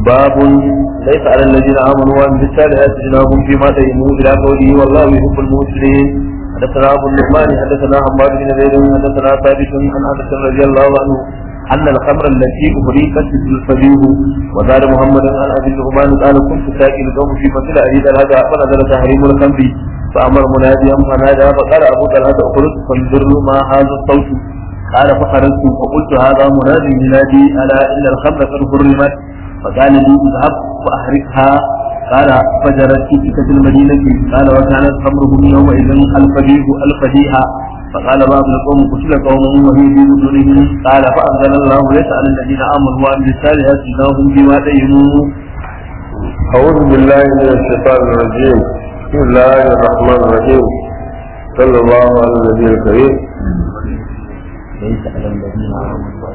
باب ليس على الذين امنوا وعملوا الصالحات جناح فيما تيموا الى قوله والله يحب المسلمين حدثنا ابو النعمان حدثنا حماد بن زيد حدثنا ثابت عن انس رضي الله عنه ان الخمر التي اهريقت الفجيه وزاد محمد عن ابي النعمان قال كنت ساكن القوم في مثل اريد الهدى فنزل تحريم الخمر فامر مناديا فنادى فقال ابو طلحه اخرج فانظر ما هذا الصوت قال فخرجت فقلت هذا منادي ينادي الا ان الخمر قد حرمت فقال لي اذهب واحرقها قال فجرت في سكة المدينة قال وكانت خمرهم يومئذ الفديه الفديها فقال بعض القوم قتل قوم وهي في بطونهم قال فأنزل الله ليس على الذين آمنوا وعملوا الصالحات جناهم بما دينوا أعوذ بالله من الشيطان الرجيم بسم الله الرحمن الرحيم صلى الله على النبي الكريم ليس على الذين آمنوا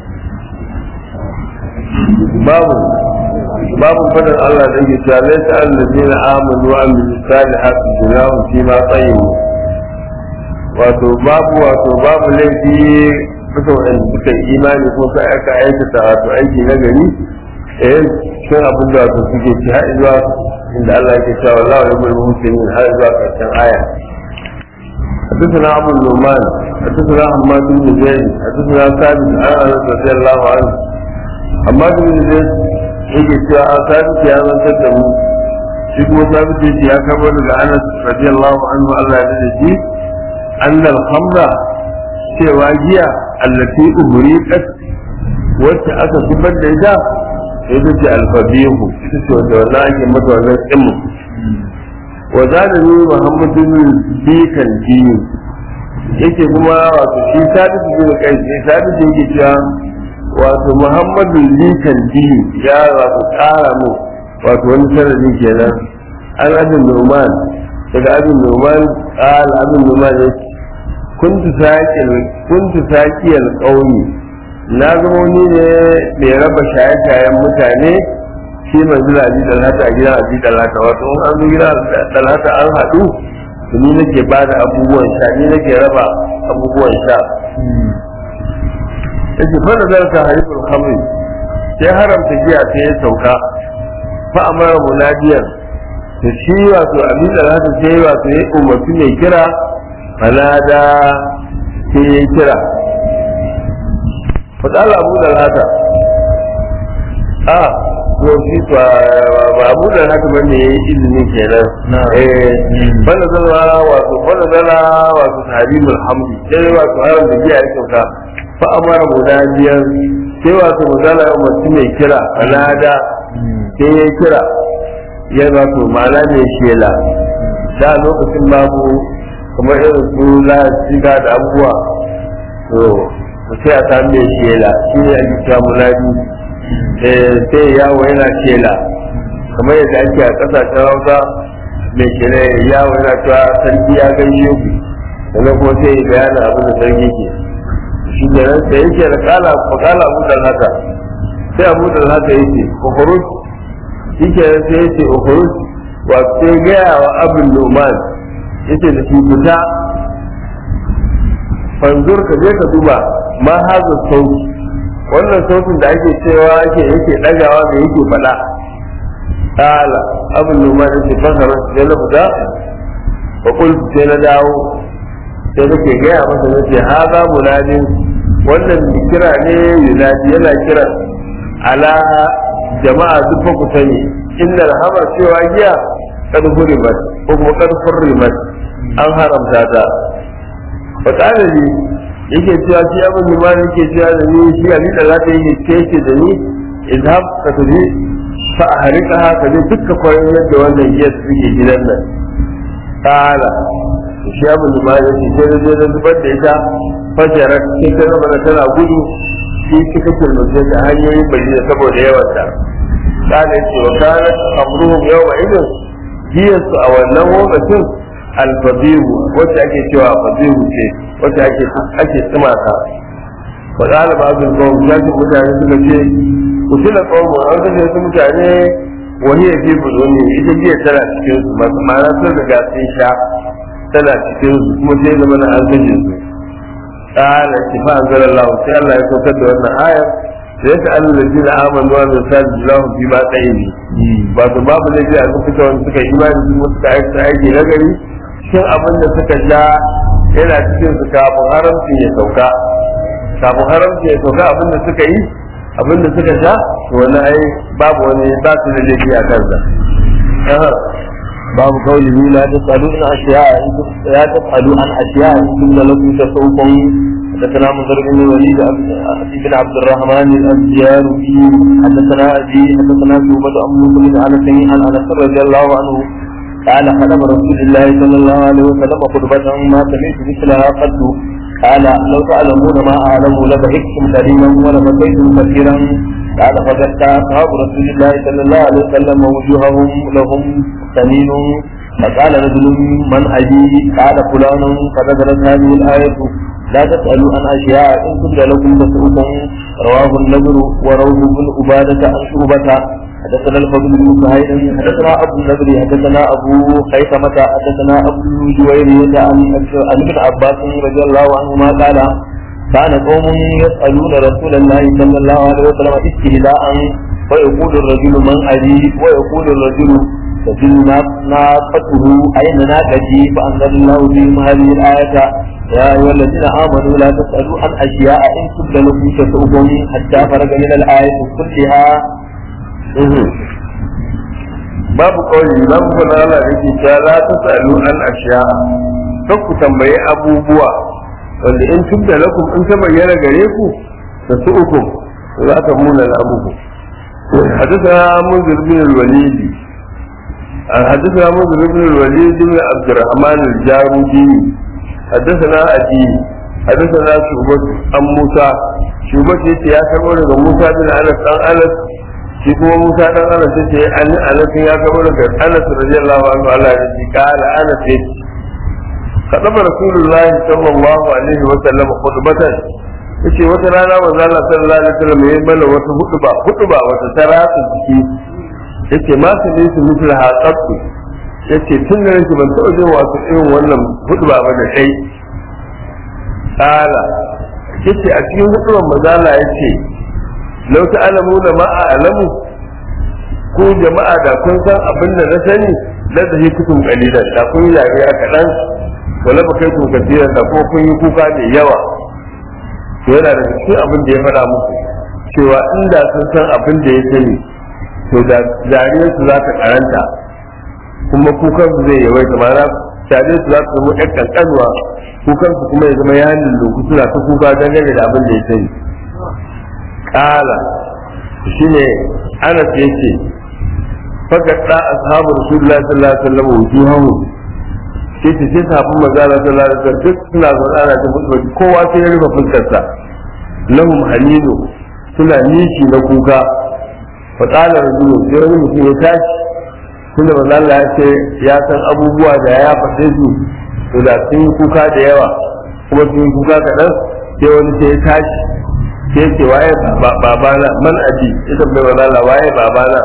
باب باب فضل الله da yake cewa laysa allazina amanu wa amilu salihati junahum fi ma tayyibu wato babu wato babu laifi bisa wanda suka yi imani ko sai aka aikata wato aiki na gari eh shin abin da wato suke ci har zuwa inda Allah yake cewa wallahu yuhibbul muslimin har zuwa karshen aya حدثنا ابو النعمان حدثنا حماد بن زيد حدثنا ثابت عن انس رضي الله عنه حماد بن زيد yake cewa a sabiti ya zantar da mu shi kuma sabiti yake ya kama daga anas radiyallahu anhu Allah ya da shi annal khamra cewa giya allati uhriqat wacce aka zubar da ita ita ce alfabihu ita ce wanda wannan ake mata wannan tsimu wa zalimi muhammadu bikan dini yake kuma wato shi sabiti bin kai shi sabiti yake cewa wato muhammadu likan dini ya wato kara mu wato wani sanadi kenan an abin numan daga abin numan qal abin numan ya kuntu saqil kuntu saqiyal qaumi na zama ni ne mai raba shaye-shayen mutane shi manzila abi dalhata a gidan abi dalhata wato in an zo gidan dalhata an haɗu ni nake ba da abubuwan sha ni nake raba abubuwan sha yake fara zarta harifin khamri sai haramta giya sai ya sauka fa amara munadiyan to shi wato abin da za ta sai wato ya umarci mai kira fanada sai ya kira fadala abu da lata a ko shi ba abu da haka ba ne ya yi izini kenan eh bana zala wato bana zala wato tarimul hamdi sai wato haramta giya ya sauka fa amara munadiyan sai wato magana ya umarci mai kira fanada sai ya kira ya wato ma'ana mai shela da lokacin babu kamar irin su shiga da abubuwa to sai a sami mai shela shi ne ake kira munadi sai yawo yana shela kamar yadda ake a kasashen hausa mai shela yawo yana cewa sarki ya gaishe ku sannan kuma sai ya bayana abin da sarki ke shi ne nan da yake da kala ko kala abu da haka sai abu da haka yake ukhruj shi ke nan sai yake ukhruj wa sai gaya wa abin numan yace da shi fita fanzur ka je ka duba ma haza sauti wannan sautin da ake cewa ake yake dagawa da yake faɗa kala abin numan yace fasara sai na fita wa qultu sai na dawo sai nake gaya masa nace haza munadin wannan kira ne yunadi yana kira ala jama'a duk fa ku sani innal hamar cewa giya kad hurimat ko kuma kad hurimat an haramta ta fa kana ni yake cewa shi abin da mani yake cewa da ni shi ali da za ta yi kece da ni idhab ka tafi fa ahrika ka je dukkan kwarin yadda wannan giya suke gidan nan kala shi abin da mani yake sai da zai zubar da ita fajarar sai ta zama da tana gudu shi suka kirmace da hanyoyin madina saboda yawanta kana ce wa kana amruhum yawma idin jiyarsu a wannan lokacin alfabihu wacce ake cewa fabihu ce wacce ake ake tsima ta wa kana ba'dul qawm yaji mutane suka ce ku tuna qawm an kashe su mutane wani ya fi buluni ita jiya tana cikin su ma'ana sun riga sun sha tana cikin su kuma sai zama na an kashe su قال اتفاق انزل الله sai Allah ya saukar da wannan ayar sai ta Allah da jina amanu wa min sadi lahu fi ma tsayi ba su babu ne a suka wanda suka yi imani su suka aiki aiki na gari shin abin da suka ja yana cikin su kafin haramcin ya sauka kafin haramcin ya sauka abin da suka yi abin da suka sha to wani ai babu wani ba su da laifi a kansa باب قوله لا تسألوا عن أشياء لا تسألوا عن أشياء إن لكم تسوكم حدثنا منذر بن الوليد بن عبد الرحمن الأنبياري حدثنا أبي حدثنا شعبة أم مسلم عن أنس عن أنس رضي الله عنه قال خدم رسول الله صلى الله عليه وسلم خطبة ما سمعت مثلها قد قال لو تعلمون ما أعلم لبهجتم قليلا ولبكيتم كثيرا قال فقد أصحاب رسول الله صلى الله عليه وسلم وجوههم لهم سمين فقال رجل من أبي قال فلان فنزلت هذه الآية لا تسألوا عن أشياء إن كنت لكم تسؤكم رواه النذر وروه بن عبادة عن شعبة حدثنا الفضل بن سهيل حدثنا أبو النذر حدثنا أبو خيثمة حدثنا أبو جويرية عن عن ابن عباس رضي الله عنهما قال كان قوم يسألون رسول الله صلى الله عليه وسلم استهزاء ويقول الرجل من أبي ويقول الرجل تدل ناقته أين ناقتي فأنزل الله فيهم هذه الآية يا أيها الذين آمنوا لا تسألوا عن أشياء إن تبد لكم تسؤكم حتى فرج من الآية كلها babu kawai babu fana Allah da ke cewa la ta sa'alu an ashiya kan ku tambayi abubuwa wanda in tubda lakum in ta bayyana gare ku da su uku za ta muna na abubu حدثنا منذر بن الوليد حدثنا منذر بن الوليد بن عبد الرحمن الجارودي حدثنا أبي حدثنا شعبة عن موسى شعبة يتي يا كبر موسى بن أنس عن أنس shi kuma Musa dan Anas yace an Anas ya ga daga Anas radiyallahu anhu Allah ya ce kala Anas yace kadaba Rasulullah sallallahu alaihi wa sallam khutbatan yace wata rana manzo Allah sallallahu alaihi wa sallam ya mana wata hutuba hutuba wata tarasa jiki yace ma su ne su mutul haqqatu yace tun da nake ban taɓa jin wasu irin wannan hutuba ba da kai kala yace a cikin hutuban manzo Allah yace lau ta'lamuna ma a'lamu ko jama'a da kun san abin da na sani la zahi kutum qalilan da kun yi dariya kaɗan wala ba kai kun kasiran da ko kun yi kuka da yawa to yana da cikin abin da ya faɗa muku cewa inda sun san abin da ya sani to da dariyar su za ta karanta kuma kukan su zai yawaita ma na dariyar su za su zama ɗan ƙanƙanuwa kukan su kuma ya zama yanin lokutu suna ta kuka dangane da abin da ya sani kala shine anas yace fakadda ashabu rasulullahi sallallahu alaihi wasallam wujuhahu sai ta sai sahabban manzo Allah sallallahu alaihi wasallam duk suna zaune ana ta mutu kowa sai ya rufe fuskarsa lahum halilu suna nishi na kuka fa qala rajulun sai wani mutum ya tashi tunda manzo Allah ya ce ya san abubuwa da ya faɗe su to da sun yi kuka da yawa kuma sun yi kuka kaɗan sai wani sai ya tashi sai ce waye babana man aji ita bai wala la waye babana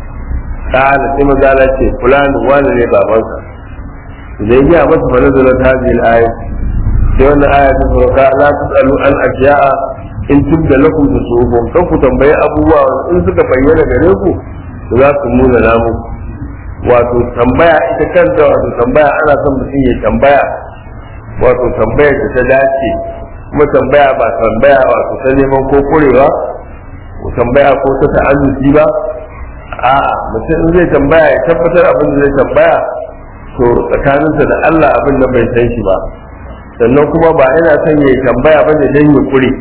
kana sai mazala ce fulani wani ne babansa da ya gaya masa fara da ta hadhihi al-aya sai wannan aya ta sauka la tasalu an asya'a in tubda lakum tusuhum kan ku tambayi abubuwa in suka bayyana gare ku za su muna namu wato tambaya ita kanta wato tambaya ana son mutum ya tambaya wato tambayar da ta dace kuma tambaya ba tambaya wato ta neman ko kurewa ko tambaya ko ta ta'annuci ba a mutum in zai tambaya ya tabbatar abin da zai tambaya to tsakaninsa da Allah abin da bai san shi ba sannan kuma ba yana son ya tambaya ba ne don ya kure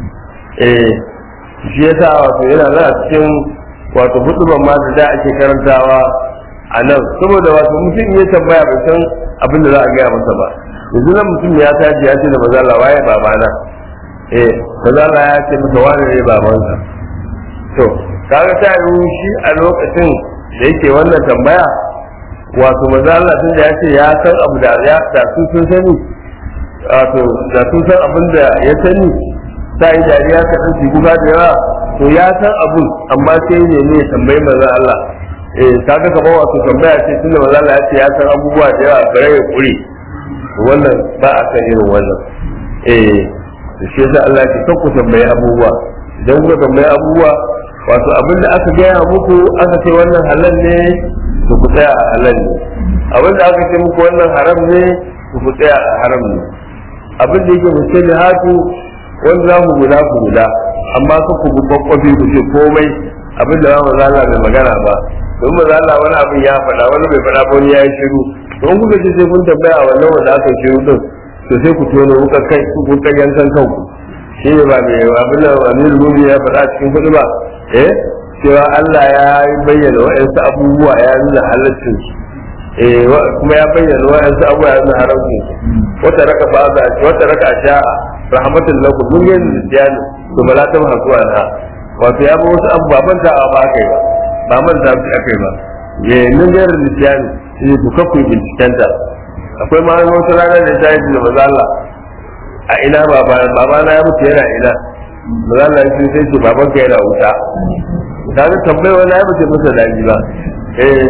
eh shi yasa wato yana nan a cikin wato huduban ma da da ake karantawa a nan saboda wato mutum ya tambaya bai san abin da za a gaya masa ba yanzu nan mutum ya tashi ya ce da mazala waye babana eh mazala ya ce masa wane ne babansa to kaga ta yi shi a lokacin da yake wannan tambaya wato mazala tun da ya ce ya san abu da ya da su sun sani wato da sun san abin da ya sani ta yi dariya ka ɗan kuka da yawa to ya san abun amma sai ne ne ya tambayi manzon Allah eh kaga kamar wato tambaya ce tun da manzon Allah ya ce ya san abubuwa da yawa bare ya kure wannan ba a kan irin wannan eh da shi yasa Allah ke kan ku tambayi abubuwa idan kuka tambayi abubuwa wato abin da aka gaya muku aka ce wannan halal ne to ku tsaya a halal ne abin da aka ce muku wannan haram ne to ku tsaya a haram ne abin da yake mutum da hatu wanda za ku guda ku guda amma ka ku bi kwakwafi ku ce komai abin da ba zala bai magana ba don ba zala wani abin ya faɗa wani bai faɗa ba wani ya yi shiru don kuka ce sai kun tambaya a wannan wanda aka shiru din to sai ku tono kuka kai ku kan yankan kanku shi ne ba mai abin da amir rumi ya faɗa cikin kuɗi ba eh cewa Allah ya bayyana wa'ansu abubuwa ya nuna halaccin su eh kuma ya bayyana wa'ansu abubuwa ya nuna haramcin su wata raka ba za wata raka sha'a rahmatul lakum mun yi nisiyani to bala ta hasu anha wato ya ba wasu abu ba manta ba kai ba ba manta su akai ba ye mun yi nisiyani shi ku kakku bincikenta akwai ma wata rana da ta yi da maza Allah a ina baba baba na ya mutu yana ina maza Allah ya sai ce baban ka yana wuta ta ga tambayi wani ya mutu masa daji ba eh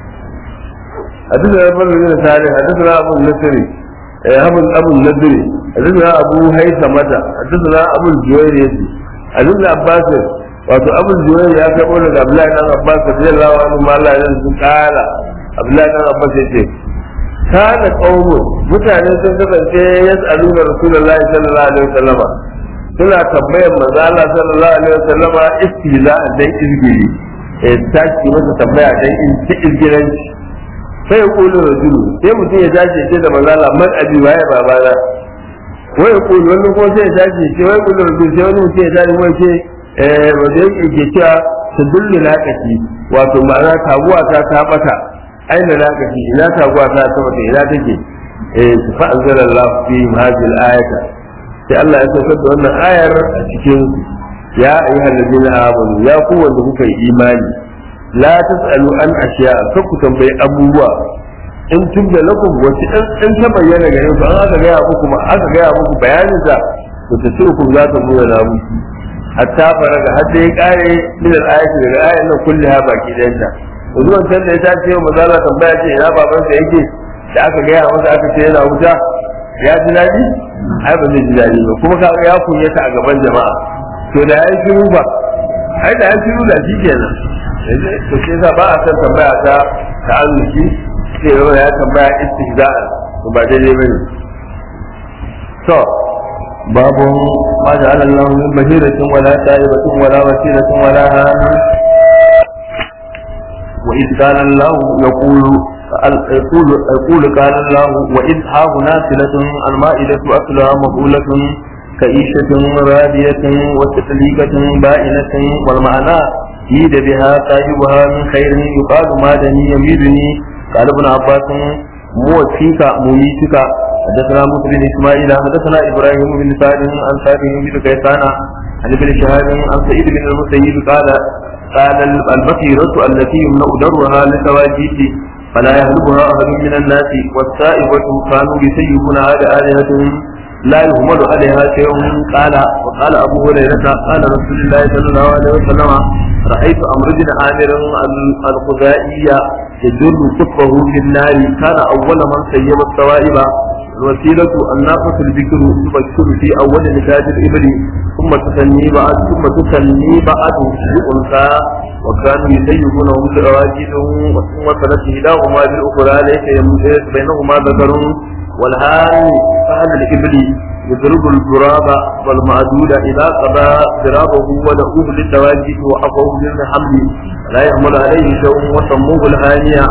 حدثنا ابن بن صالح حدثنا ابو النصري ابو ابو النضري حدثنا ابو هيثمة حدثنا ابو الجويري عن ابن عباس wato abul juwayr ya kai daga abdullahi dan abbas radiyallahu anhu ma Allah ya su kala abdullahi dan abbas yace kana qaumu mutane sun kasance yas'aluna rasulullahi sallallahu alaihi wasallama suna tambayar manzo Allah sallallahu alaihi wasallama istiza dan izgiri eh taki masa tambaya dan izgiranci sai ya kulu rajulu sai mutum ya dace ce da manzo Allah man abi waye babana wai ya kulu wani ko sai ya dace ce wai kulu rajulu sai wani mutum ya dace wai ce eh wanda yake ke cewa su dullu laqati wato ma'ana taguwa ta ta bata aina laqati ina taguwa ta ta bata ina take eh fa anzalallahu fi hadhihi al-ayata sai Allah ya saukar da wannan ayar a cikin ya ayyuhal ladina amanu ya ku wanda kuka yi imani la tasalu an ashiya kan ku tambayi abubuwa in tubda lakum wace dan dan ta bayyana gare ku an aka gaya muku ma aka gaya muku bayanin sa to tasirukum za ta nuna na muku hatta faraga har da ya kare min al-ayati daga ayan nan kulliha baki da yanta zuwan can da ya tace wa mazala tambaya ce ina baban sa yake da aka gaya masa aka ce yana wuta ya ji daɗi ai ba zai ji daɗi ba kuma kaga ya kunyata a gaban jama'a to da ya shiru ba ai da ya shiru da shi kenan to sai sa ba a san tambaya ta ta arziki sai yau ya tambaya istihza'an to ba daidai bane to باب ما جعل الله من بهيرة ولا سائبة ولا وسيلة ولا هام وإذ قال الله يقول يقول يقول قال الله وإذ ها هنا صلة المائدة أكلها مقولة كئيشة رادية وتسليكة بائنة والمعنى يد بها صاحبها من خير يقال مادني يميدني قال ابن عباس موفيك مميتك حدثنا موسى بن اسماعيل حدثنا ابراهيم بن سعد عن سعد بن كيسان عن ابن شهاب عن سعيد بن المسيب قال قال البصيرة التي يمنع درها لتواجيد فلا يهلبها أحد من الناس والسائبة كانوا يسيبون على آلهتهم لا يهمل عليها شيء قال وقال أبو هريرة قال رسول الله صلى الله عليه وسلم رأيت أمر بن عامر الخزائي يجر كفه في النار كان أول من سيب السوائب الوسيلة الناقة البكر تبكر في أول نتاج الإبل ثم تسني بعد ثم تسني بعد بأنثى وكانوا يسيبونهم برواجلهم ثم سنت إحداهما بالأخرى ليس يمتاز بينهما ذكر والهان فهل الإبل يضرب الغراب والمعدود إذا قضى ضرابه ودعوه للتواجد وأفوه للحمل لا يحمل عليه شيء وسموه الهانية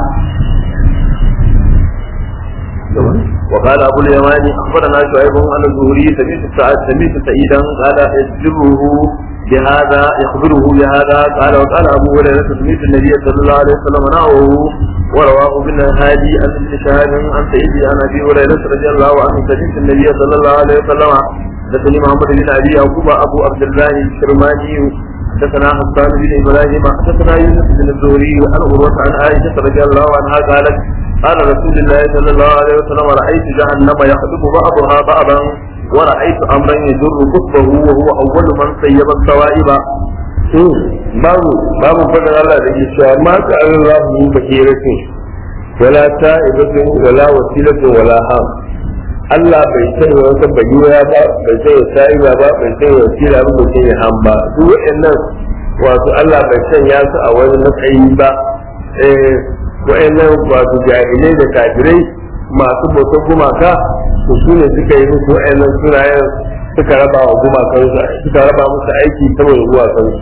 وقال أبو اليماني أخبرنا شعيب عن الزهري سمعت سعد سمعت سعيدا قال يخبره بهذا يخبره بهذا قال وقال أبو هريرة سمعت النبي صلى الله عليه وسلم نحوه ورواه ابن هادي عن ابن شهاب عن سعيد عن أبي هريرة رضي الله عنه سمعت النبي صلى الله عليه وسلم حدثني محمد بن أبي يعقوب أبو عبد الله الكرماني حدثنا حسان بن إبراهيم حدثنا يونس بن الزهري عن عروة عن عائشة رضي الله عنها قالت قال رسول الله صلى الله عليه وسلم رأيت جهنم يخطب بعضها بعضا ورأيت أمرا يجر قطبه وهو أول من سيب السوائب babu babu fadar Allah da ke cewa ma ta Allah mu bahiratin wala ta'ibatin wala wasilatin wala ham Allah bai sanya wata bayyana ba bai sanya sa'iba ba bai sanya wasila ba bai sanya ham ba su waɗannan wato Allah bai sanya su a wani matsayi ba eh waɗannan wato jahilai da kafirai masu bautar gumaka to su ne suka yi musu waɗannan sunayen suka raba wa gumakansu suka raba musu aiki saboda gumakansu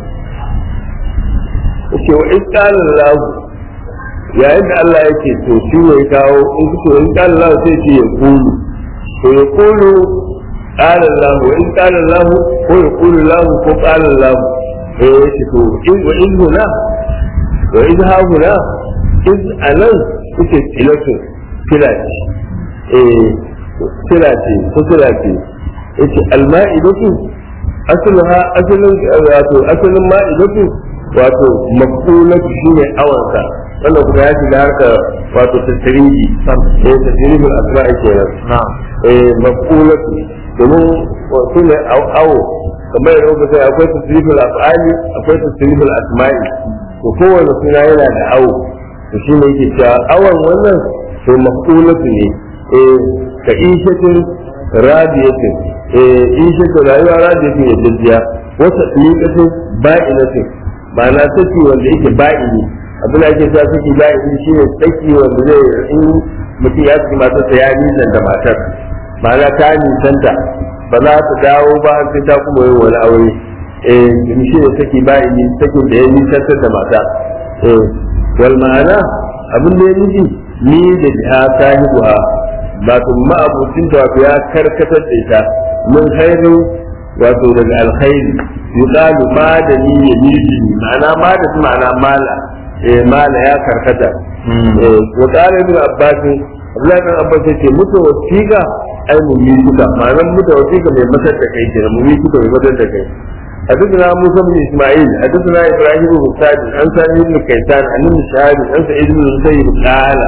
yake wa in qala Allah yayin da Allah yake to shi ne kawo in to in qala Allah sai ce ya kulu to ya kulu qala Allah wa in qala Allah ko ya kulu Allah ko qala Allah eh yake to in wa in huna wa in ha huna in anan yake tilatu tilati eh tilati ko tilati yake alma'idatu asalha asalin wato asalin ma'idatu wato maqulatu shine awansa wannan kuma ya shiga harka wato tasirihi eh tasirihul asma'i kenan na'am eh maqulatu domin wato ne awo kamar yadda kuka sai akwai tasirihul af'ali akwai tasirihul asma'i to kowane suna yana da awo to shine yake cewa awan wannan to maqulatu ne eh ka ishatin radiyatin eh ishatin rayuwa radiyatin ya jajjiya wata liƙatin ba'inatin ma'ana saki wanda yake ba'ini abin da ake sa saki ba'ini shine saki wanda zai in mutum ya saki matarsa ya nisan da matar ma'ana ta nisanta ba za ta dawo ba sai ta kuma yin wani aure eh shi ne saki ba'ini sakin da ya nisantar da mata eh wal ma'ana abin da ya nufi ni da ha sahibuha wato ma'abucin ta wato ya karkatar da ita mun haihu wato daga alkhairi yuqalu ma da ni yamini ma'ana ma da su ma'ana mala eh mala ya karkata eh wa qala ibn abbas Abdullahi ibn Abbas yace mutu wasiqa ai mu yi suka ma'ana mutu wasiqa mai masar da kai kenan mu yi suka mai masar da kai حدثنا موسى بن اسماعيل حدثنا ابراهيم بن سعد عن سعيد بن كيسان عن ابن شهاب عن سعيد بن المسيب قال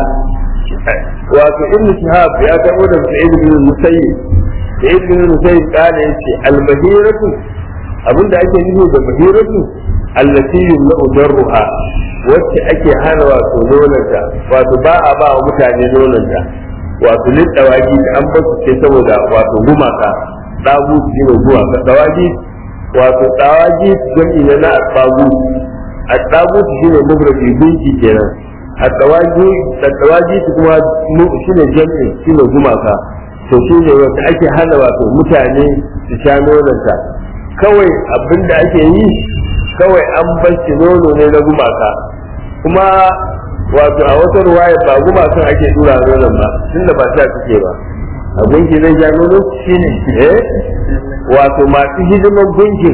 وفي ابن شهاب يا كبر سعيد بن المسيب سعيد بن المسيب قال يتي البهيرة abinda ake nufi da bahiratu allati yumna'u darruha wacce ake hana wato nonanta wato ba a ba wa mutane nonanta wato lin dawaki da an basu ce saboda wato gumaka dagu shi ne zuwa ka dawaki wato dawaki jami'i ne na asbagu asbagu shi ne mubradi gunki kenan adawaki adawaki kuma shi ne jami'i shi ne gumaka to shi ne wanda ake hana wato mutane su sha nonanta kawai abin da ake yi kawai an bashi nono ne na gumaka kuma wato a wata ruwaya ba gumakan ake dura nonon ba tunda ba ta suke ba a gunki zai ja nono shine eh wato masu hidimar gunkin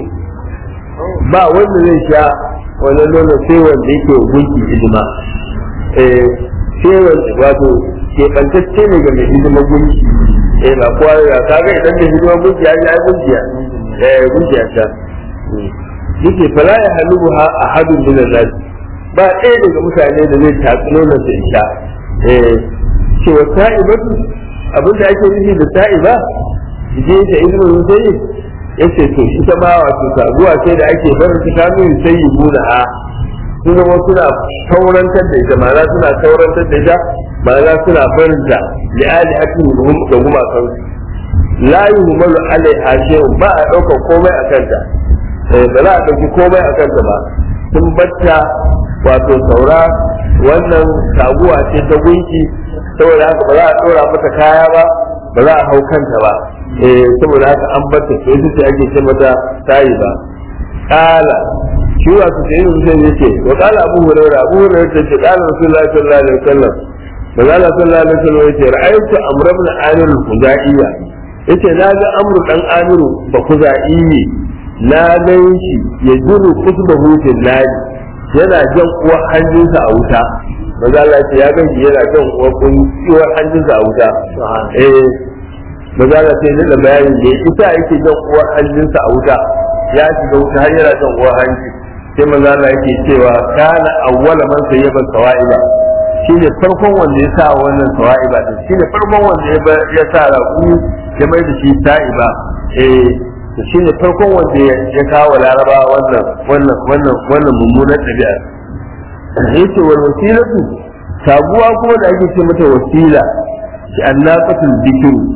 ba wanda zai sha wannan nono sai wanda yake gunki hidima eh sai wanda wato keɓantacce ne ga mai hidimar gunki eh ba kowa ya kaga idan da hidimar gunki ya yi ai gunkiya eh gunkiya ta yake fala ya halubu ha a hadin min nas ba ɗaya daga mutane da zai tatsi nonon da isha eh cewa ta'ibatu abin da ake nufi da ta'iba je ta ibnu musayyib yace to ita ma wato sabuwa ce da ake barin ta kanu yusayyibuna ha sun zama suna saurantar da ita ma'ana suna saurantar da ita ma'ana suna barin ta li alihatin da gumakan la yuhmalu alaiha shay'un ba a ɗaukar komai a kanta ba za a ɗauki komai a kanta ba sun batta wato saura wannan taguwa ce ta gunki saboda haka ba za a ɗora mata kaya ba ba za a hau kanta ba eh saboda haka an batta to ita ce ake ce mata tayi ba kala shi wato sai yin zai yake wa kala abu hurairah abu hurairah ta ce kala rasulullahi sallallahu alaihi wasallam manzo Allah sallallahu alaihi wasallam yace ra'aytu amr ibn amir al-khuzaiya yace na ga amru dan amiru ba khuzaiyi na gan shi ya jiru kusbahu fil nari yana jan uwar hannunsa a wuta maza Allah ce ya gan shi yana jan uwar hannunsa a wuta eh maza Allah sai da bayani ne ita yake jan uwar hannunsa a wuta ya shiga wuta har yana jan uwar hanji sai maza Allah yake cewa kana awwala man sayyaba sawaiba shine farkon wanda ya sa wannan sawaiba din shine farkon wanda ya sa raƙu ya mai da shi sa'iba eh shi ne farkon wanda ya kawo laraba wannan wannan wannan wannan mummunan ɗabi'a yace wal wasilatu sabuwa kuma da ake ce mata wasila shi annaqatul bikru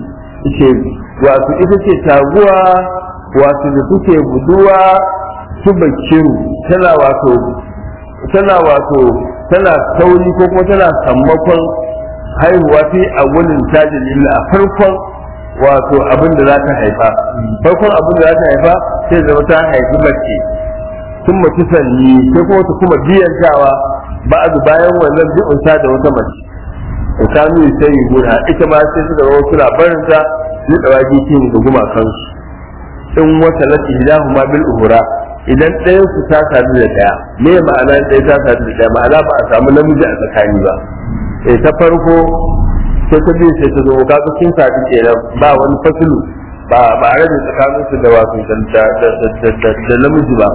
ce wato ita ce taguwa wato da suke buduwa su bakiru tana wato tana wato tana sauri ko kuma tana sammakon haihuwa fi a wurin tajin lilla a farkon wato abin da za ta haifa farkon abin da za ta haifa sai zama ta haifi mace sun mace sanyi sai kuma ta kuma biyantawa ba a bayan wannan bi'unsa da wata mace da kanu sai yi guna ita ma sai suka zama suna barin ta ni dawaki kin da gumakansu in wata lati hidahu ma bil uhura idan ɗayan su ta sadu da ɗaya me ma'ana ɗaya ta sadu da ɗaya ma'ana ba a samu namiji a tsakani ba eh ta farko sai ta biyu sai ta zo kaga sun sadu kenan ba wani fasilu ba ba a rage tsakanin su da wato da namiji ba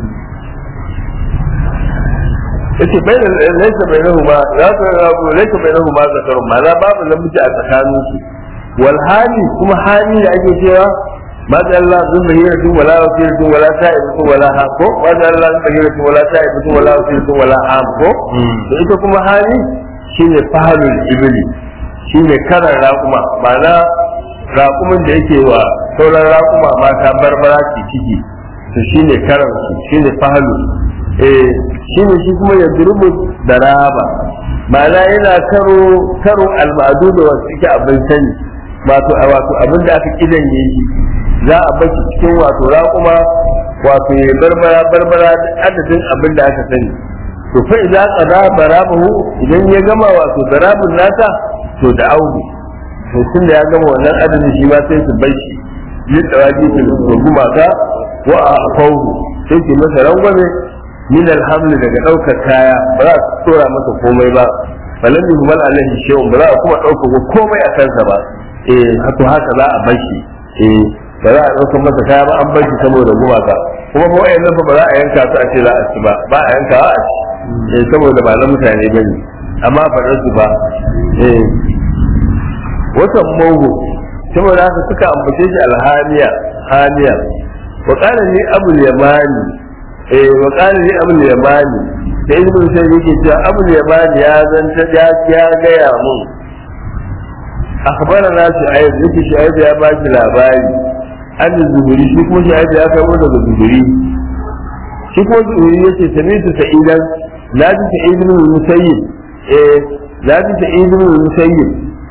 yace bai da laisa bai nahu ma ya ta rabu laisa bai nahu ma zakarun ma'ana babu namiji a tsakanin su wal hali kuma hali da ake cewa ما جعل الله ذم هيرة ولا وسيلة ولا سائبة ولا هام ko ما جعل الله ذم هيرة ولا سائبة ولا وسيلة ولا هام ko to ita kuma hali shine fahalul ibli shine karan raƙuma ma'ana raƙumin da yake wa sauran raƙuma mata barbara ke ciki to shine karan su shine fahalu eh shine shi kuma ya durubu da raba ma'ana yana karo karo almadu da wasu yake abin sani wato wato abin da aka kidan yayi za a baki cikin wato raƙuma wato ya barbara barbara adadin abin da aka sani to fa idan qada barabahu idan ya gama wato barabun nata to da audu to tun da ya gama wannan adadin shi ma sai su bar shi yin dawaki su guma ka wa a fauhu sai ki masa rangwame min alhamdu daga ɗaukar kaya ba za su tsora masa komai ba falan yuhmal alaihi shay'un ba za a kuma ɗaukar komai a kansa ba eh haka haka za a bar shi eh ba za a ɗaukar masa kaya ba an bar shi saboda gumaka kuma fa wayannan fa ba za a yanka su a ce za a ci ba ba a yanka a ci eh saboda ba na mutane bane amma faɗar su ba eh watan mogo saboda haka suka ambace shi alhamiya hamiya wa qala ni abul yamani eh wa qala ni abul yamani da ibnu sai yake cewa abul yamani ya zanta ya ya gaya mun akhbarana shu'aib yake shu'aib ya ba shi labari an zuhuri shi kuma shu'aib ya kai daga zuhuri shi kuma zuhuri yace sami'tu sa'idan la ji sa'id ibn musayyib eh la ji sa'id ibn musayyib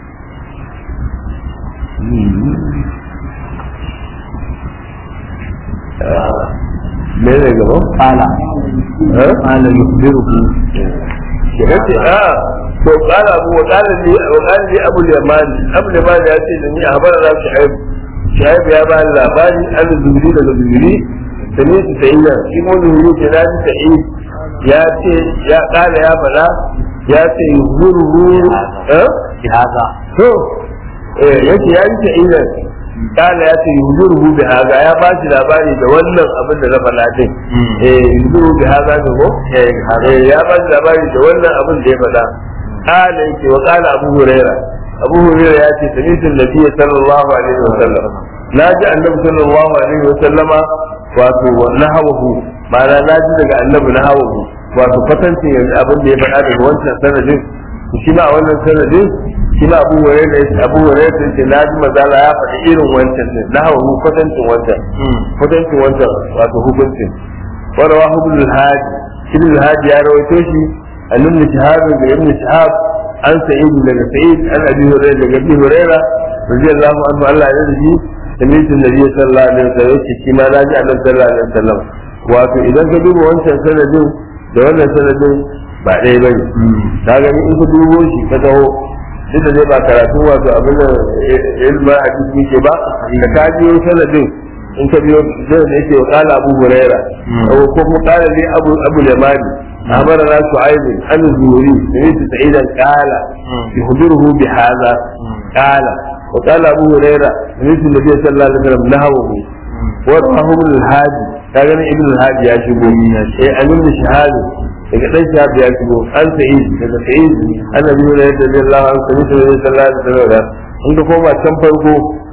me ne gaba qala eh qala yukhbiruhu yace a to qala abu wa qala li wa qala li abu al-yaman abu al-yaman ya ce da ni a habara da shu'aib shu'aib ya ba labari an zuhuri daga zuhuri da ne su sayyida shi mu zuhuri ke da ji sa'id ya ce ya qala ya fada ya ce yuhuru eh bi hadha to eh yace ya ji sa'ida kala ya ce yuhuru bi haza ya ba shi labari da wannan abin da na faɗa din eh yuhuru bi haza ne ko eh ya ba shi labari da wannan abin da ya faɗa kala yake wa kala abu huraira abu huraira ya ce sami'tu nabiyyi sallallahu alaihi wa sallam na ji annabi sallallahu alaihi wa sallama wato nahawahu ma'ana na ji daga annabi nahawahu wato kwatancin yanzu abin da ya faɗa daga wancan sanadin shi ma a wannan sanadin shi ma abu ware da abu ware da ce na ji mazala ya faɗi irin wancan din na hawa kwatancin wancan kwatancin wancan wato hukuncin wanda wa hukun alhaji ibn alhaji ya rawaito shi an ibn shahab da ibn shahab an sa'id daga sa'id an abi hurairah daga abi hurairah radiyallahu anhu Allah ya yarda sami'tu nabiy sallallahu alaihi wasallam yace shi ma na ji annabi sallallahu alaihi wasallam wato idan ka duba wancan sanadin da wannan sanadin ba ɗaya bane ka gani in ka dubo shi ka taho duk da zai ba karatu wato abin da ilma a cikin ke ba da ka biyo sanadin in ka biyo zai da yake wa kala abu huraira ko kuma kala ne abu abu lamani أخبرنا شعيب عن الزهري سمعت سعيدا قال يخبره بهذا قال وقال أبو هريرة سمعت النبي صلى الله عليه وسلم نهوه ورواه ابن الهادي كان ابن الهادي يا شبو إيه عن ابن شهاد daga dan shahab ya shigo an sa'id daga sa'id annabi ne da radiyallahu anhu sami da sallallahu alaihi wasallam in ka koma can farko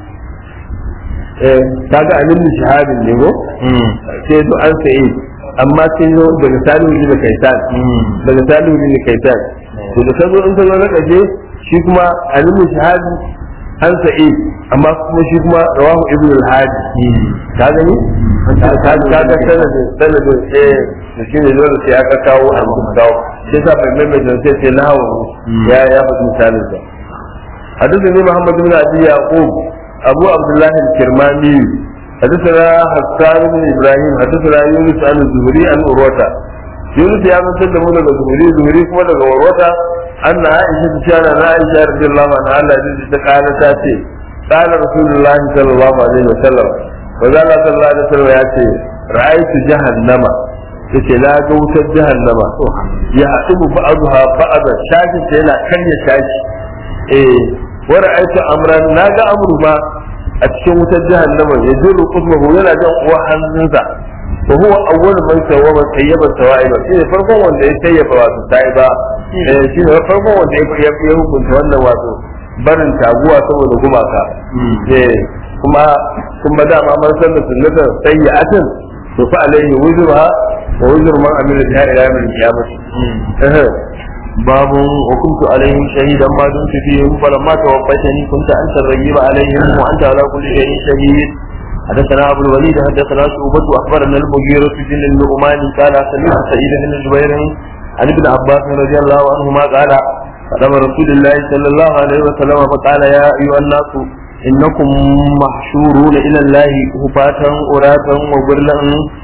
eh kaga an ibn shahab ne go sai to an sa'id amma sai zo daga salihu ne da kaitan daga salihu ne da kaitan to da kazo in ka zo na kaje shi kuma an ibn shahab an sa'i amma kuma shi kuma rawahu ibn al-hadi ka gani ka ka ga sanadin sanadin eh da shi ne dole sai aka kawo a mutum kawo shi yasa mai maimaita sai sai na hawa ya ya faɗi misalin sa حدثني محمد بن ابي يعقوب ابو عبد الله الكرماني حدثنا حسان بن ابراهيم حدثنا يونس عن الزهري عن عروه يونس يا من سلمه daga zuhuri zuhuri kuma daga warwata anna aisha ta ce na aisha radiyallahu anha Allah ya ta kala ta ce qala rasulullahi sallallahu alaihi wasallam wa zalla sallallahu alaihi wasallam ya ce ra'aytu jahannama yace na ga wutar jahannama ya haɗu ba'dha ba'dha shakin ta yana karya shaki eh wa ra'aytu amran na ga amru ma a cikin wutar jahannama ya zuru qudmahu yana jan uwa hannunsa wa huwa awwal man sawaba tayyaba sawaiba shi ne farkon wanda ya tayyaba wato taiba eh shi ne farkon wanda ya ya hukunta wannan wato barin taguwa saboda gumaka eh kuma kuma da ma man sanna sunnatan sayyi'atin to fa alaihi wuzruha wa wuzru man amila biha ila yawm al-qiyamah eh باب وكنت عليهم شهيدا ما دمت فيهم فلما توفيتني كنت انت الرقيب عليهم وانت على كل شيء شهيد حدثنا ابو الوليد حدثنا شعبة اخبرنا المغيرة بن النعمان قال سمعت سعيد بن جبير عن ابن عباس رضي الله عنهما قال قدم رسول الله صلى الله عليه وسلم فقال يا ايها الناس انكم محشورون الى الله هفاة عراة وغرلا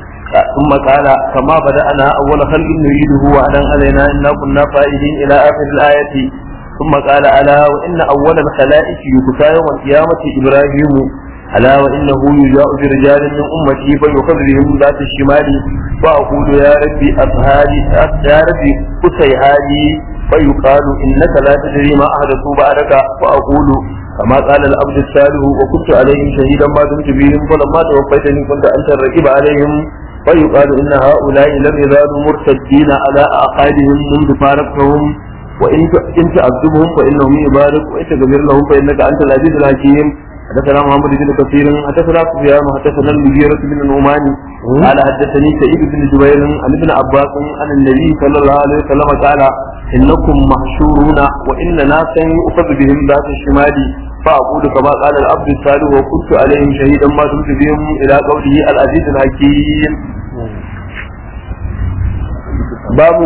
ثم قال كما بدأنا أول خلق نريده وعدا علينا إنا كنا فائدين إلى آخر الآية ثم قال ألا وإن أول الخلائق يكفى يوم القيامة إبراهيم ألا وإنه يجاء برجال من أمتي فيؤخذ بهم ذات الشمال فأقول يا ربي أصهادي يا ربي أسيهادي فيقال إنك لا تدري ما أحدثوا بعدك فأقول كما قال العبد الصالح وكنت عليهم شهيدا ما دمت بهم فلما توفيتني كنت أنت الرقيب عليهم فيقال إن هؤلاء لم يزالوا مرتدين على أعقابهم منذ فارقتهم وإن إن تعذبهم فإنهم عبادك وإن تغفر لهم فإنك أنت العزيز الحكيم حدثنا محمد بن كثير حدثنا سفيان حدثنا المغيرة بن النعمان قال حدثني سعيد بن جبير عن ابن عباس عن النبي صلى الله عليه وسلم قال إنكم محشورون وإن ناسا يؤخذ بهم ذات الشمال فأقول كما قال العبد الصالح وكنت عليهم شهيدا ما دمت بهم إلى قوله العزيز الحكيم babu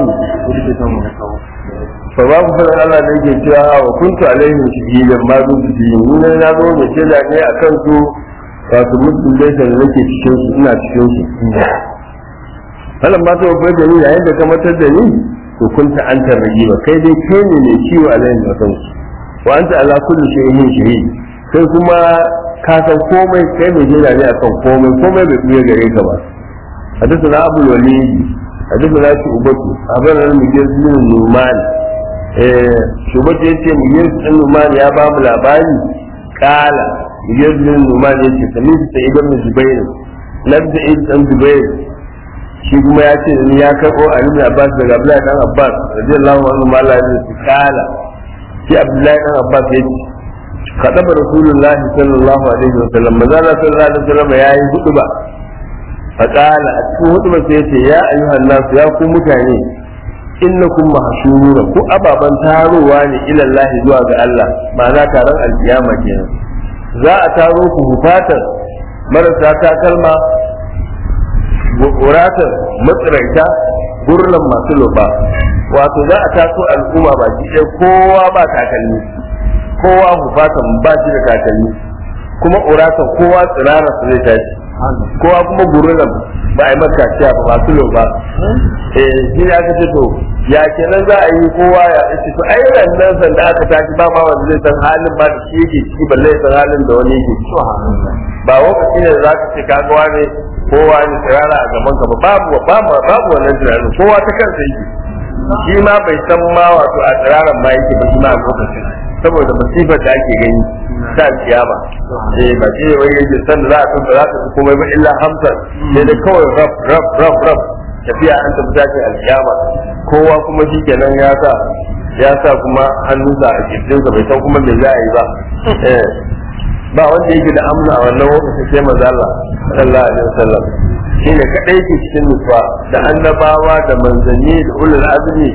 fa babu fadar Allah da yake cewa wa kuntu alaihim shahidan ma dun bi ni ne na zo da shaida ne akan su wato mutum dai da nake cikin su ina cikin su falan ba ta wa da ni yayin da ka matar da ni to kunta anta rajiba kai dai kai ne ne ciwo alaihim akan su wa anta ala kulli shay'in shahid kai kuma ka san komai kai mai shaida ne akan komai komai bai buya gare ka ba حدثنا أبو الوليد حدثنا شعبة أخبرنا المجيز بن النعمان شعبة يتي مجيز بن النعمان يا باب الأباني قال مجيز بن النعمان يتي سميت سعيد بن جبير لم سعيد بن جبير shi kuma ya ce ni ya karɓo a ibn Abbas daga Abdullahi dan Abbas radiyallahu anhu ma Allah ya ce kala shi Abdullahi dan Abbas ya ce kadaba Rasulullah sallallahu alaihi wa sallam maza sallallahu alaihi wa sallam yayi hudu ba فقال أتكون هدوما سيتي يا أيها الناس يا كو متاني إنكم محشورون كو أبابا تاروا إلى الله زوا الله معنى تاران القيامة كينا za a taro ku hufatar marasa takalma wuratar matsiraita gurlan masu loba wato za a taso al'umma ba shi kowa ba takalmi kowa hufatan ba shi da takalmi kuma uratan kowa tsirara su zai tashi kowa kuma gurunan ba a yi maka ciya ba masu lau ba eh shi ne aka ce to ya kenan za a yi kowa ya ce to ai nan san da aka tashi ba ma wanda zai san halin ba da shi yake ciki balle ya san halin da wani yake ciki ba lokaci ne da za ka ce kaga wani kowa ne tsirara a gaban ka ba babu babu babu wannan tunanin kowa ta kansa yake shi ma bai san ma wato a tsiraran ma yake ba shi ma a lokacin saboda masifar da ake gani ta kiyama eh ba shi ne wani yake san da za a san da za ka komai ba illa hamsa sai da kawai rab rab rab rab tafiya an tafi tashi alkiyama kowa kuma shi kenan ya sa ya sa kuma hannunsa a kirjinsa bai san kuma me za a yi ba eh ba wanda yake da amna a wannan lokacin sai maza Allah sallallahu alaihi wasallam shine kadai ke cikin nufa da annabawa da manzanni da ulul azmi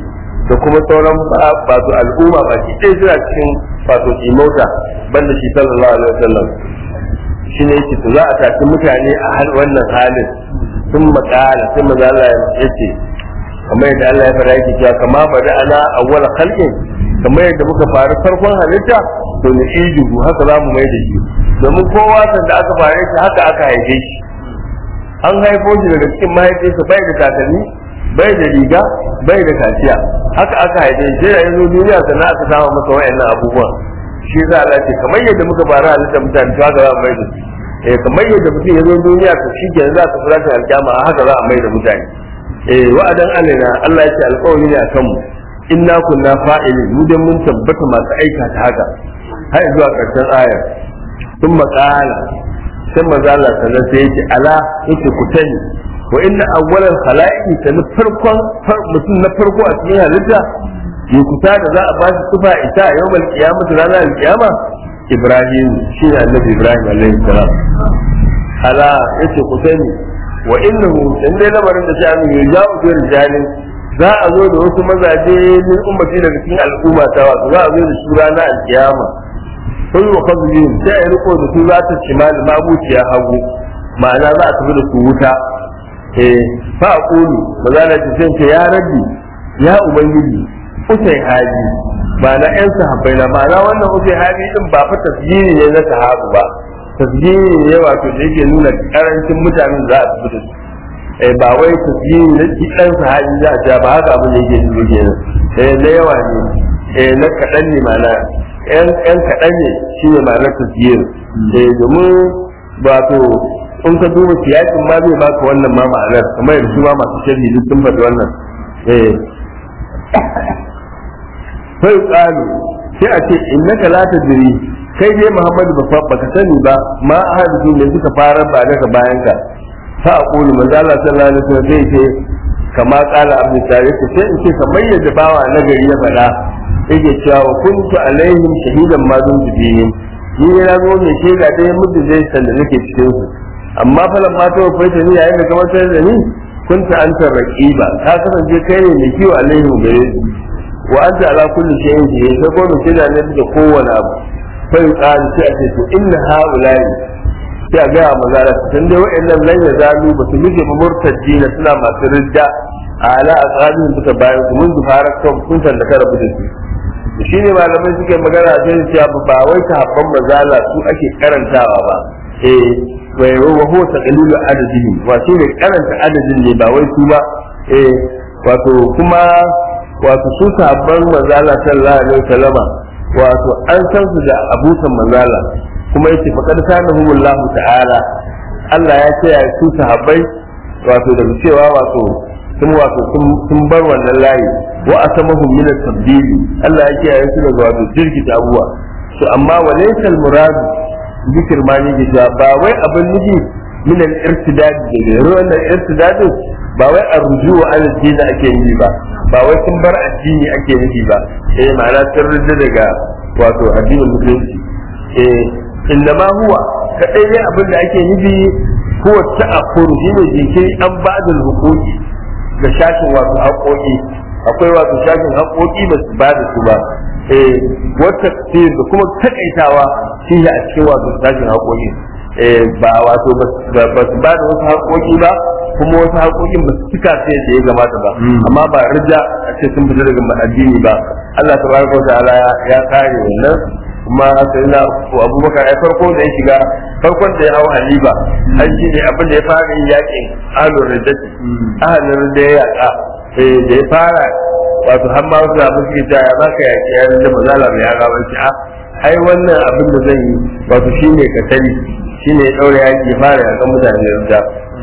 da kuma sauran wato al'umma ba shi ɗaya suna cikin wato imauta banda shi sallallahu alaihi wasallam shi ne yake to za a tafi mutane a hal wannan halin sun makala sai maza Allah ya ce kamar yadda Allah ya fara yake cewa kama bada ana awwal khalqin kamar yadda muka faru farkon halitta to ni ijuhu haka za mu mai da shi domin kowa sanda aka fare shi haka aka haife shi an haifo shi daga cikin mahaifinsa bai da takalmi bai da riga bai da kaciya haka aka haife shi sai ya zo duniya sannan aka samu masa wayannan abubuwan shi za Allah ce kamar yadda muka fara halitta mutane to haka za mu mai da su eh kamar yadda mutum ya zo duniya to shi kenan za ka fara alkiyama haka za a mai da mutane eh wa'adan alaina Allah ya ce alƙawari ne akan mu inna kunna fa'ilin mu dai mun tabbata masu aikata haka har zuwa ƙarshen ayar sun maƙala sai maza Allah sannan sai yake ala yake ku sani wa inna awwalal khalaiqi sani farkon mutum na farko a cikin halitta ya kusa da za a ba shi tufa ita a yawmal qiyamah ranar alqiyama Ibrahim shi ne annabi Ibrahim alaihi salam ala yace ku sani wa innahu dan dai lamarin da sha'ani ya ja'u bi rijalin za a zo da wasu mazaje min ummati daga cikin al'umma ta wato za a zo da su ranar alkiyama sun wa kazubin sai a yi riko da su za ta shimali mabuciya hagu ma'ana za a tafi da su wuta eh fa a kulu ba za ta ce ya rabbi ya ubangiji usai haji ma'ana yan sahabbai na ma'ana wannan usai haji din ba fa tasjiri ne na sahabu ba tasjiri ne wato da yake nuna karancin mutanen za a tafi da su eh ba wai tasjiri na dan sahabi za a ja ba haka abin da yake nuna kenan eh na yawa ne eh na kaɗan ne ma'ana yan kaɗan ne shi ne ma'anar tasjiri eh domin wato in ka duba siyasin ma zai baka wannan ma ma'anar kamar yadda su ma masu sharhi duk sun faɗi wannan eh sai qalu sai a ce innaka la tadri kai dai Muhammadu ba baka sani ba ma ahadu ne suka fara ba daga bayan ka fa aqulu manzo Allah sallallahu alaihi wasallam zai ce kama qala abu tare ce sai in ce kamar yadda bawa na gari ya faɗa yake cewa wa kuntu alaihim shahidan ma dun bihim ni ne na zo mai shaida dai mudu zai san da nake cikin su amma falan ma ta wafaita ni yayin da ka wata da ni kunta anta raqiba ka kasance kai ne mai kiwo alaihim gare su wa anta ala kulli shay'in shahid sai ko mai shaida ne da kowane abu fa yuqalu sai a ce to inna haula'i sai a gaya maza da tun dai wa'annan lan ya zalu ba su mije murtaddi na suna masu ridda ala asabin suka bayan su mun zufara kan kun da ka rabu da su shi ne malamai suke magana a cikin cewa ba wai sahabban mazala su ake karantawa ba eh wai wa huwa taqlilu adadihi wa shi ne karanta adadin ne ba wai su ba eh wato kuma wato su sahabban mazala sallallahu alaihi wasallama wato an san su da abusan mazala kuma yace faqad sanahumullahu ta'ala Allah ya ce ya su sahabbai wato da cewa wato sun wato sun bar wannan layi wa asamahum min at-tabdil Allah ya ce ya su daga wato jirkita abuwa to amma walaysa al-murad zikir ma ne ga ba wai abin nufi min al-irtidad da ruwan al-irtidad ba wai arjuwa ala dini ake yi ba ba wai sun bar addini ake nufi ba eh ma'ana sun rida daga wato addinin musulunci eh innama huwa kadai ne abin da ake nufi huwa ta'akkuru shine jinkiri an ba'dul huquqi ga shashin wato haƙoƙi akwai wato shashin haƙoƙi ba su ba da su ba eh wata da kuma takaitawa shi a cikin wato shashin haƙoƙi eh ba wato ba su ba da wasu haƙoƙi ba kuma wasu haƙoƙin ba su cika sai da ya gamata ba amma ba rija a ce sun fita daga addini ba Allah tabaraka wa ta'ala ya kare wannan kuma sai na abubakar ai farko da ya shiga farkon da ya hau haliba an shi ne abin da ya fara yin yakin ahlul riddati ahlul ridda ya yaka da ya fara wato har ma wasu abin suke cewa ya baka yaki ya rinda ba zala mai yaka ba a ai wannan abin da zan yi wato shi ne ka sani shi ne ya ɗaure yaki ya fara yakan mutane ridda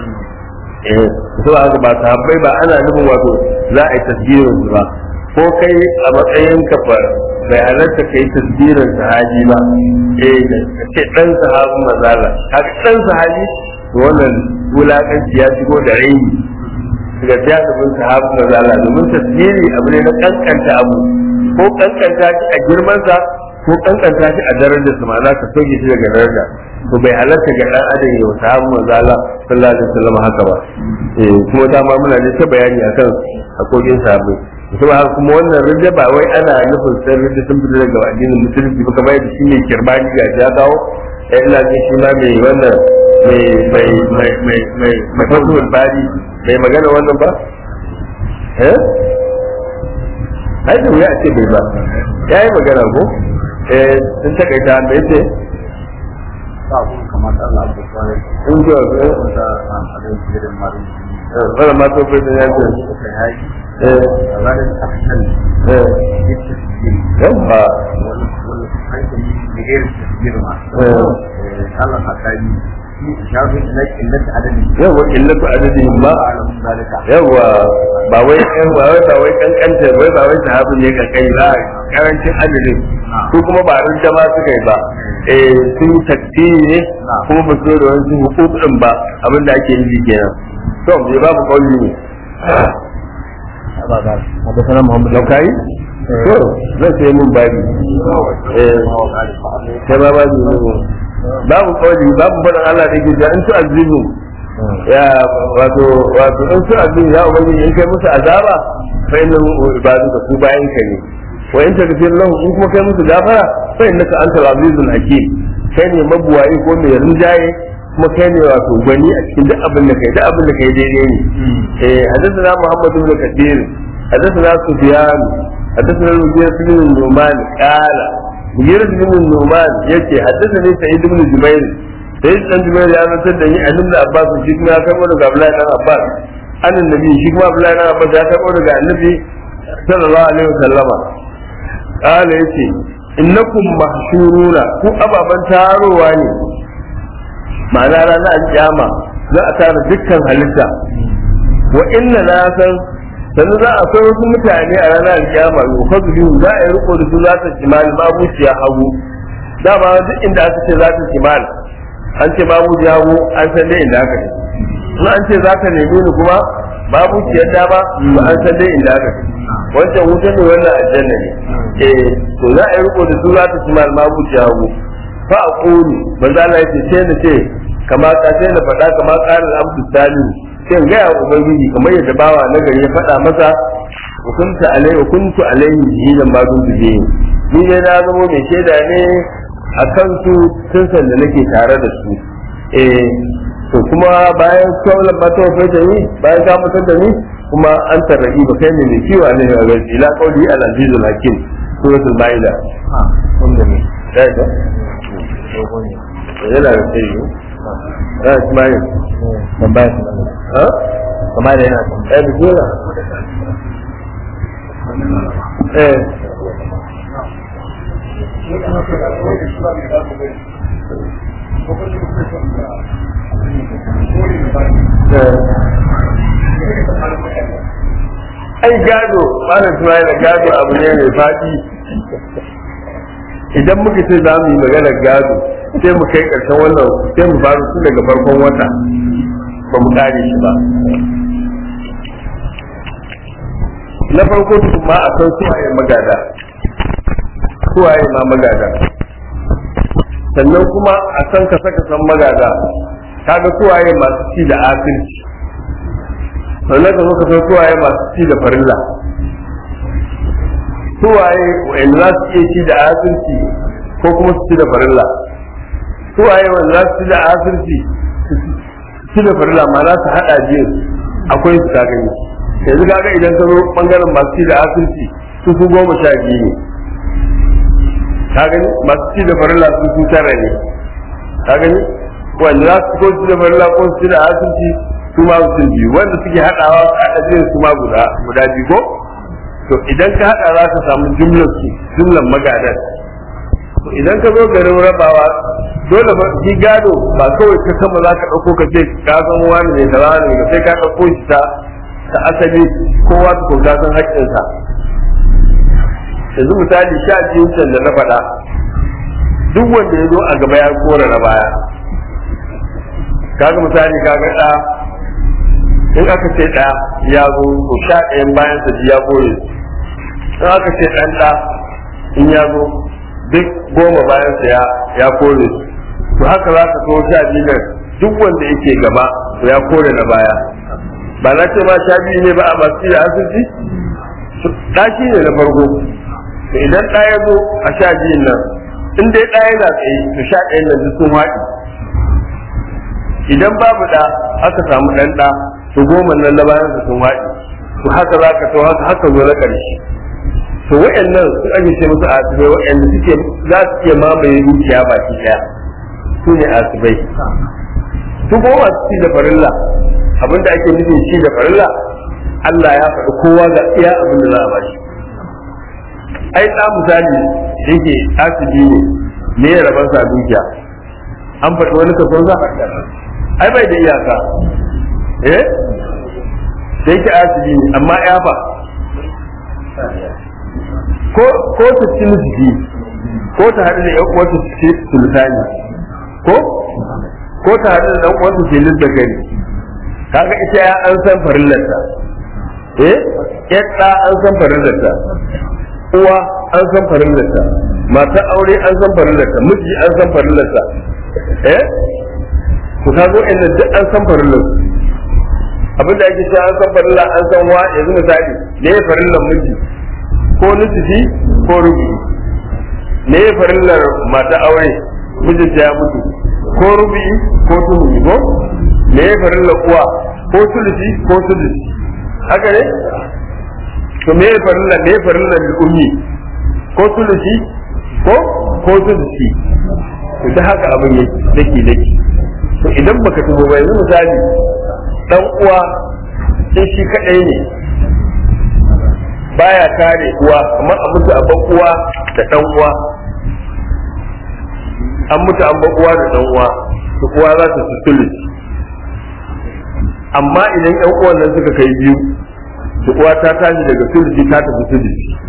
eh so haka ba sahabbai ba ana nufin wato za a yi tasgirin su ba ko kai a matsayin ka bai halatta ka yi tasbirin sahabi ba eh da ce dan sahabin mazala haka dan sahabi to wannan wulakanci ya shigo da raini daga jami'in sahabin mazala domin tasbiri abu ne na kankanta abu ko kankanta shi a girmansa ko kankanta shi a darajar sa ma'ana ka soke shi daga daraja to bai halatta ga dan adam ya sahabin mazala sallallahu alaihi wasallam haka ba eh kuma dama muna ne ta bayani akan hakokin sahabbai kuma haka kuma wannan rinda ba wai ana nufin sai rinda sun fita daga addinin musulunci ba kamar yadda shi ne kirmani ga ya kawo ya ina jin shi ma mai wannan mai mai mai mai mai mai fasuwar bari mai magana wannan ba eh ai da wuya a ce bai ba ya yi magana ko eh sun takaita mai ce in ji wa wani ma to bai da ya ce eh eh yamma yawa illatu adadin ba yawa ba wai ba wai ba wai kankanta wai ba wai sahabin ne kankan ba karancin adadin su kuma ba rin jama suka yi ba eh sun takdiri ne kuma ba su da wani hukukun ba abinda ake nufi kenan to me babu kauli ne حدثنا محمد lau kai to zai sai mun babi eh sai ba babi ne babu kauli babu barin Allah da gida in su azibu ya wato wato in su azibu ya ubangiji in kai musu azaba fa inna ibadu ka su bayan ka ne wa in tagfir lahu in kuma kai musu gafara fa innaka antal azizul hakim kai ne mabuwayi ko mai rinjaye kuma kai ne wato gwani a cikin duk abin da kai duk abin da kai daidai ne eh hadathana muhammad ibn kathir hadathana sufyan hadathana al-mughira ibn numan qala mughira ibn numan yace hadathani sa'id ibn jubair sai dan jubair ya rantar da ni a da abbas shi kuma ya kai daga abdullahi dan abbas an annabi shi kuma abdullahi dan abbas ya kai daga annabi sallallahu alaihi wasallama qala yace innakum mahshuruna ku ababan tarowa ne ma'ana ranar alƙiyama za a tara dukkan halitta wa inna na san sannan za a kai wasu mutane a ranar alƙiyama yufazu biyu za a yi riko da su za ta jimal mabuciya hagu dama duk inda aka ce za ta jimal an ce mabuciya hagu an san dai inda aka ce in an ce za ta nemi ni kuma mabuciyar dama ba an san dai inda aka ce wancan wuta ne wannan aljanna ne eh to za a yi riko da su za ta jimal mabuciya hagu fa a ƙoni manzo Allah ya ce sai na ce kama ka sai na faɗa kama ƙarin abdu salihu sai in gaya ubangiji kamar yadda bawa na gari ya faɗa masa hukunta alai hukuntu alaihi hidan ma dun tuje ni ne na zama mai shaida ne a kan su tun san da nake tare da su eh to kuma bayan kaulan ba ta wafaita ni bayan ka mutar da ni kuma an tarrabi ba kai ne mai kiwa ne a gaji ila qauli al-azizul hakim suratul maida yana da sai yi ya ismail tambaya su nan ha kamar da yana ya bi gora eh ai gado bana tunaye da gado abu ne mai faɗi idan muka ce za mu yi maganar gado sai mu kai ƙarshen wannan sai mu faru tun daga farkon wata ba mu kare shi ba na farko tukun ma a san suwaye magada suwaye ma magada sannan kuma a san ka saka san magada kaga suwaye masu ci da asirci sannan ka zo ka san suwaye masu ci da farilla suwaye wa'anda za su iya ci da asirci ko kuma su ci da farilla suwaye wanda za su ci da asirci su ci da farilla ma za su haɗa biyu akwai su gani yanzu kaga idan ka zo bangaren masu ci da asirci su su goma sha biyu ne ka gani masu ci da farilla su su tara ne ka gani wanda za su ko ci da farilla ko su ci da asirci su ma su biyu wanda suke haɗawa su haɗa biyu su ma guda guda biyu ko to idan ka haɗa za ka samu jumlar su jumlar magadan to idan ka zo garin rabawa dole ba shi gado ba kawai ka kama za ka ɗauko ka ce ka san wani ne da wani ne sai ka ɗauko shi ta ta asali kowa ta ko san haƙƙinsa yanzu misali sha biyun can da na faɗa duk wanda ya zo a gaba ya kora na baya kaga misali kaga ɗa in aka ce ɗa ya zo to sha ɗayan bayan sa ya kore in aka ce ɗan ɗa in ya zo duk goma bayan sa ya ya kore to haka za ka so sha biyu nan duk wanda yake gaba to ya kore na baya ba na ce ma sha biyu ne ba a masu da asibiti ɗa shi ne na farko to idan ɗa ya zo a sha biyun nan in dai ɗa yana tsaye to sha ɗayan nan duk sun haɗi idan babu ɗa aka samu ɗan ɗa to goma nan na bayan su sun haɗi to haka za ka to haka haka zo na ƙarshe to wa'annan su ake ce musu asibai wa'anda suke za su iya mamaye dukiya baki ɗaya su ne asibai su kuma masu ci da farilla abinda ake nufin ci da farilla Allah ya faɗi kowa ga iya abin da za a bashi ai ɗan misali yake asibi ne me ya rabar sa dukiya an faɗi wani kaso sa ai bai da iyaka eh da yake asibi ne amma ya fa ko ko ta ci nufi ko ta haɗu da ƴan uwarta su ce sultani ko ko ta haɗu da ɗan uwarta ce lidda gari kaga ita ya an san farillarta eh yadda an san farillarta uwa an san farillarta mata aure an san farillarta miji an san farillarta eh ku ta zo inda duk an san farillarta abin da ake cewa an san farilla an san wa yanzu misali me ya farillar miji ko nusufi ko rubi me ya farillar mata aure mijinta ya mutu ko rubi ko tuhumi ko me ya farillar uwa ko sulusi ko sulusi haka ne to me ya farilla me ya farilla da ummi ko sulusi ko ko sulusi to da haka abin yake dake dake to idan baka tubo ba yanzu misali dan uwa in shi kadai ne baya kare uwa amma a mutu abban uwa da dan uwa an mutu an uwa da dan uwa to uwa za ta su sulusi amma idan yan uwan nan suka kai biyu to uwa ta tashi daga sulhi ta tafi sulhi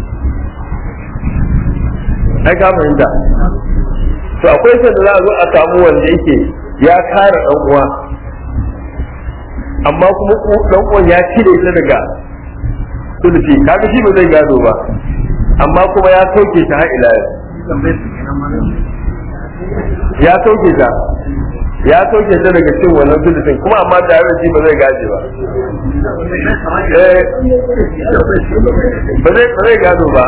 ai ka fahimta to akwai sanda za a zo a samu wanda yake ya kare dan uwa amma kuma dan uwan ya cire ta daga sulhi kaga shi ba zai gado ba amma kuma ya sauke ta har ila ya sauke ta ya sauke ta daga cin wannan sulhun kuma amma tare da shi ba zai gaje ba ba zai ba zai gado ba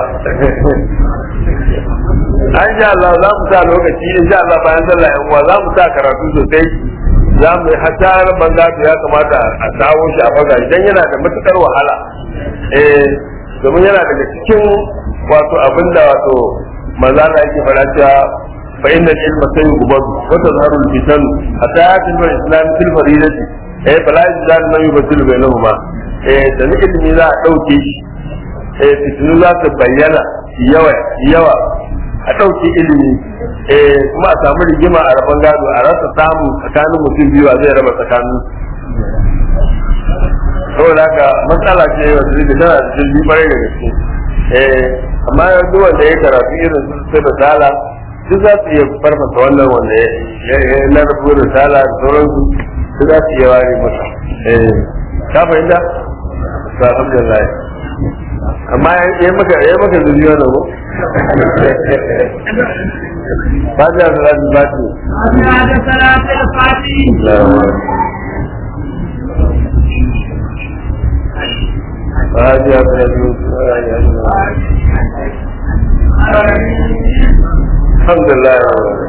an sha Allah za mu sa lokaci in sha Allah bayan sallah yan uwa za mu sa karatu sosai za mu hatta rabban gado ya kamata a sawo shi a faga idan yana da matukar wahala eh domin yana daga cikin wato abinda wato maza na yake fara cewa فإن العلم سيقبض وتظهر الفتن حتى يأتي الإسلام في الفريضة eh fala yajzal man yubtilu bainahuma eh da ni ilimi za a dauke shi eh fitinu za su bayyana yawa yawa a dauke ilimi eh kuma a samu rigima a rabon gado a rasa samu tsakanin mutum biyu a zai raba tsakanin saboda haka matsala ce wanda zai tana da jirgi kwarai da gaske eh amma yanzu wanda ya karatu irin su da sala duk za su iya farfasa wannan wanda ya na rubu da sala da sauransu duk za su iya ware masa ka fahimta ba alhamdulillah amma ya maka ya maka zuri wannan ko fatiha salatu fatiha هذا صلاة الفاتحة فاتحة salatu alhamdulillah